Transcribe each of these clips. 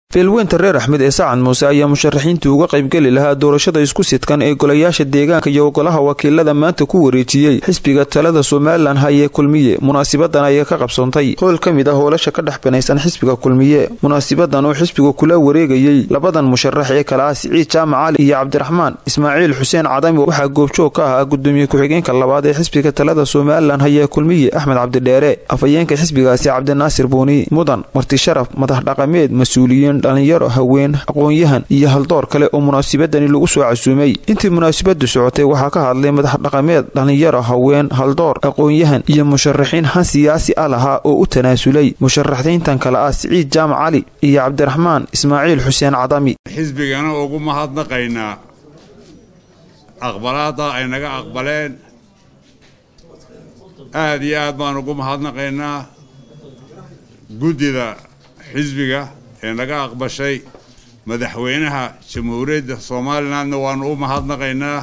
beelweynta reer axmed ee sacad muuse ayaa musharaxiintii uga qaybgeli lahaa doorashada isku sidkan ee golayaasha deegaanka iyo golaha wakiilada maanta ku wareejiyey xisbiga talada somalilan hayee kulmiye munaasibadan ayaa ka qabsoontay howl ka mid ah hoolasha ka dhex banaysan xisbiga kulmiye munaasibadan oo xisbigu kula wareegayey labadan musharax ee kale ah siciid jaamac cali iyo cabdiraxmaan ismaaciil xuseen cadami waxaa goobjoog ka ahaa gudoomiye ku-xigeenka labaad ee xisbiga talada somalilan hayee kulmiye axmed cabdidheere afhayeenka xisbigaasi cabdinaasir buuni mudan marti sharaf madax dhaqameed mas-uuliyiin dhalinyaro haween aqoon-yahan iyo haldoor kale oo munaasibadani lagu soo casuumay intii munaasibadu socotay waxaa ka hadlay madax dhaqameed dhalinyaro haween haldoor aqoon-yahan iyo musharaxiin han siyaasi ah lahaa oo u tanaasulay musharaxiintan kale ah siciid jaamac cali iyo cabdiraxmaan ismaaciil xuseen cadami xisbigana ugu mahadnaqaynaa aqbalaadda ay naga aqbaleen aada iyo aad baan ugu mahadnaqaynaa guddida xisbiga ee naga aqbashay madaxweynaha jamhuuriyadda somalilandna waanu u mahadnaqaynaa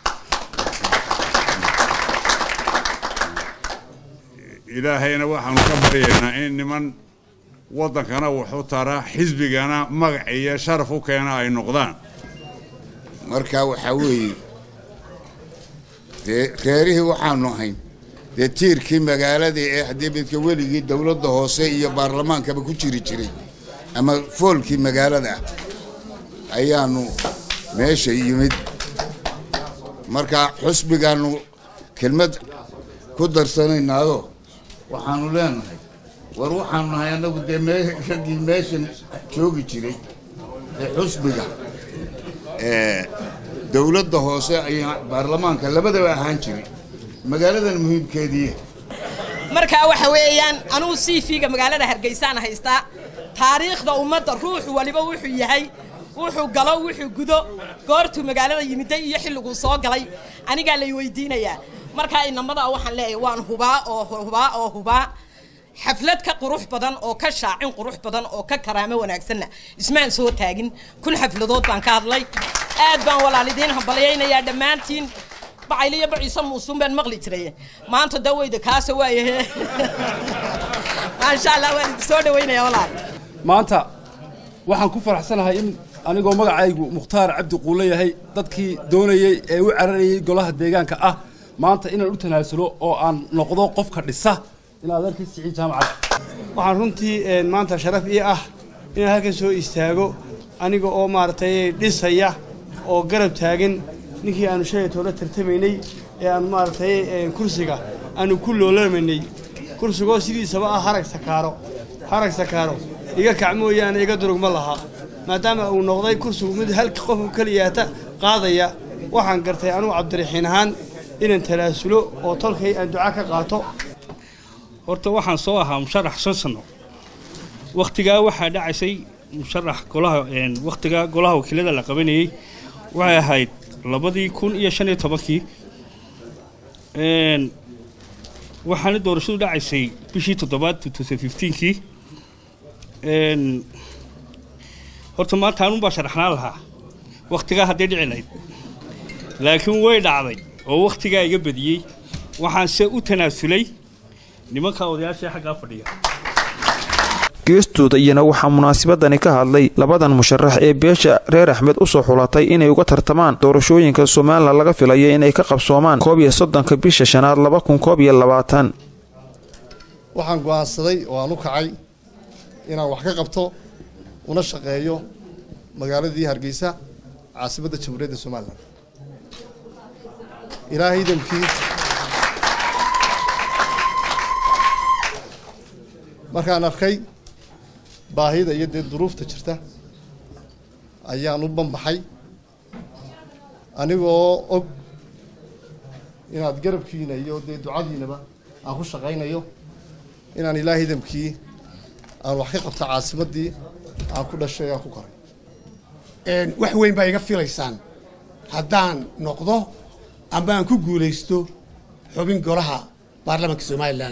ilaahayna waxaanu ka baryaynaa in niman waddankana wuxu tara xisbigana magac iyo sharaf u keena ay noqdaan marka waxaa weeye dee reerihii waxaanu ahayn dee tiirkii magaaladii ee haddii midka weligii dowladda hoose iyo baarlamaankaba ku jiri jiray ama foolkii magaalada ah ayaanu meesha yimid marka xusbigaanu kelmad ku darsanaynaado waxaanu leenahay war waxaanu nahay annagu dee raggii meeshan joogi jiray ee xusbiga dowladda hoose ayaa baarlamaanka labadaba ahaan jiray magaaladan muhiimkeedii markaa waxa weeyaan anugu cv-ga magaalada hargeysaan haystaa taariikhda ummadda ruuxu waliba wuxuu yahay wuxuu galo wuxuu gudo goortuu magaalada yimiday iyo xilliguu soo galay anigaa lay weydiinayaa markaa inamadaa waxaan leeyahay waan hubaa oo hubaa oo hubaa xaflad ka qurux badan oo ka shaacin qurux badan oo ka karaamo wanaagsanna ismaan soo taagin kun xafladood baan ka hadlay aad baan walaalidiin hambalyaynayaa dhammaantiin bacayliyo baciise muusuun baan maqli jiray maanta daweyda kaasa waayahe maasha allah waan idin soo dhaweynaya walaal maanta waxaan ku faraxsanahay in anigoo magacaygu mukhtaar cabdi quulle yahay dadkii doonayey ee u cararayey golaha deegaanka ah maanta inaan u tanaasulo oo aan noqdo qofka dhisa inaad arkay siciid jaamacada waxaan runtii maanta sharaf ii ah inaan halkan soo istaago aniga oo maaragtay dhisaya oo garab taagan ninkii aanu shalay toola tartamaynay ee aanu maaragtay kursiga aanu ku loolamaynay kursigoo sidiisaba ah harag sakaaro harag sakaaro iga kac mooyaane iga durug ma laha maadaama uu noqday kursigu mid halka qofku keliyaata qaadaya waxaan gartay anugu cabdiraxiin ahaan inaan talaasulo oo tolkay aan duca ka qaato horta waxaan soo ahaa musharax shan sano wakhtigaa waxaa dhacaysay musharax golaha wakhtigaa golaha wakiilada la qabanayey waxay ahayd labadii kun iyo shan iyo tobankii waxaana doorashadu dhacaysay bishii toddobaad kii horta maanta anunbaa sharaxnaan lahaa wakhtigaa hadday dhici lahayd laakiin way dhacday oo wakhtigaa iga badiyey waxaanse u tanaasulay nimanka odayaashaee xaggaa fadhiya geestooda iyana waxaa munaasibadani ka hadlay labadan musharax ee beesha reer axmed usoo xulatay inay uga tartamaan doorashooyinka somalilan laga filaya inay ka qabsoomaan koob iyo soddonka bisha shanaad laba kun koob iyo labaatan waxaan go'aansaday oo aan u kacay inaan wax ka qabto una shaqeeyo magaaladii hargeysa caasimadda jamhuuriyadda somalilan ilaahay idamkii markaan arkay baahida iyo dee duruufta jirta ayaan u banbaxay anigoo og inaad garabkiina iyo dee ducadiinaba aan ku shaqaynayo inaan ilaahay idamkii aan wax ka qabta caasimaddii aan ku dhashay aan ku koray wax weyn baa iga filaysaan haddaan noqdo amba aan ku guulaysto xubin golaha baarlamaanka somalilan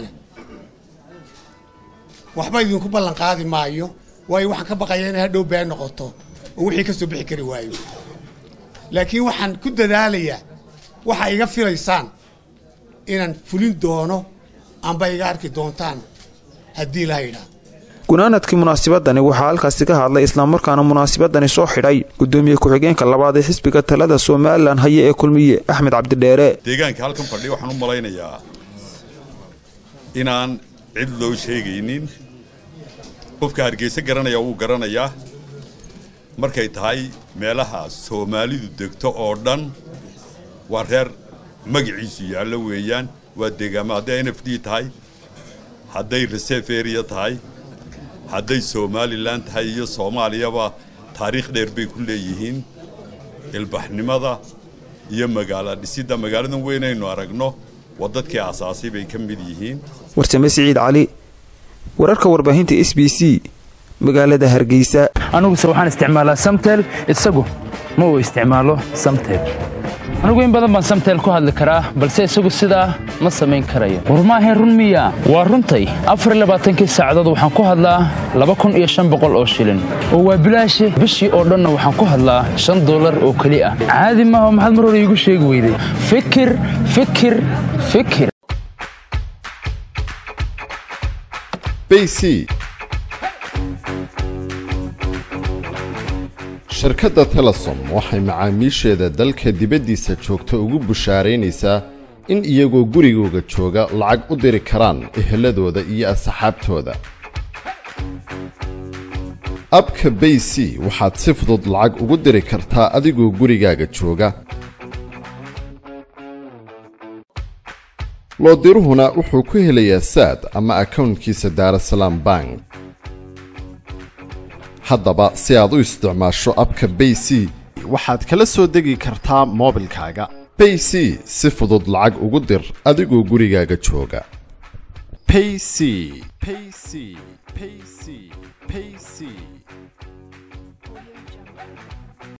waxba idinku ballan qaadi maayo waayo waxaan ka baqaya inay hadhow been noqoto oo wixii ka soo bixi kari waayo laakiin waxaan ku dadaalayaa waxa iga filaysaan inaan fulin doono amba iga arki doontaan haddii la yidhaa gunaanadkii munaasibadani waxaa halkaasi ka hadlay islamarkaana munaasibadani soo xidhay gudoomiye ku-xigeenka labaad ee xisbiga talada somalilan haye ee kulmiye axmed cabdidheere deegaanka halkan fadhiya waxaan u malaynayaa inaan cid loo sheegaynin qofka hargeysa garanaya wuu garanayaa markay tahay meelaha soomaalidu degto oo dhan waa reer magaciisu yaallo weeyaan waa deegaamo hadday n f d tahay hadday reserve area tahay hadday somalilan tahay iyo soomaaliyaba taariikh dheer bay ku leeyihiin ilbaxnimada iyo magaalo dhisidda magaaladan weynaynu aragno waa dadkii aasaasay bay ka mid yihiin warsame siciid cali wararka warbaahinta s b c magaalada hargeysa aniguse waxaan isticmaalaa samtel isagu ma uu isticmaalo samtel anigu in badan baan samtel ku hadli karaa balse isagu sidaa ma samayn karayo war maahayn run miya waa runtay afarlabaaatankii saacadood waxaan ku hadlaa laba kun iyo shan boqol oo shilin oo waa bilaashi bishii oo dhanna waxaan ku hadlaa shan dollar oo keli ah caadi maaha maxaad mar hore iigu sheegi weyday fikir fikir fikir bc shirkadda telesom waxay macaamiisheeda dalka dibaddiisa joogta ugu bushaaraynaysaa in iyagoo gurigooga jooga lacag u diri karaan eheladooda iyo asxaabtooda abka bay c waxaad si fudud lacag ugu diri kartaa adigoo gurigaaga jooga loodiruhuna wuxuu ku helayaa saad ama akownkiisa daarasalaam bank haddaba si aad u isticmaasho abka bay c waxaad kala soo degi kartaa moobilkaaga bay c si fudud lacag ugu dir adigoo gurigaaga jooga payc payc payc payc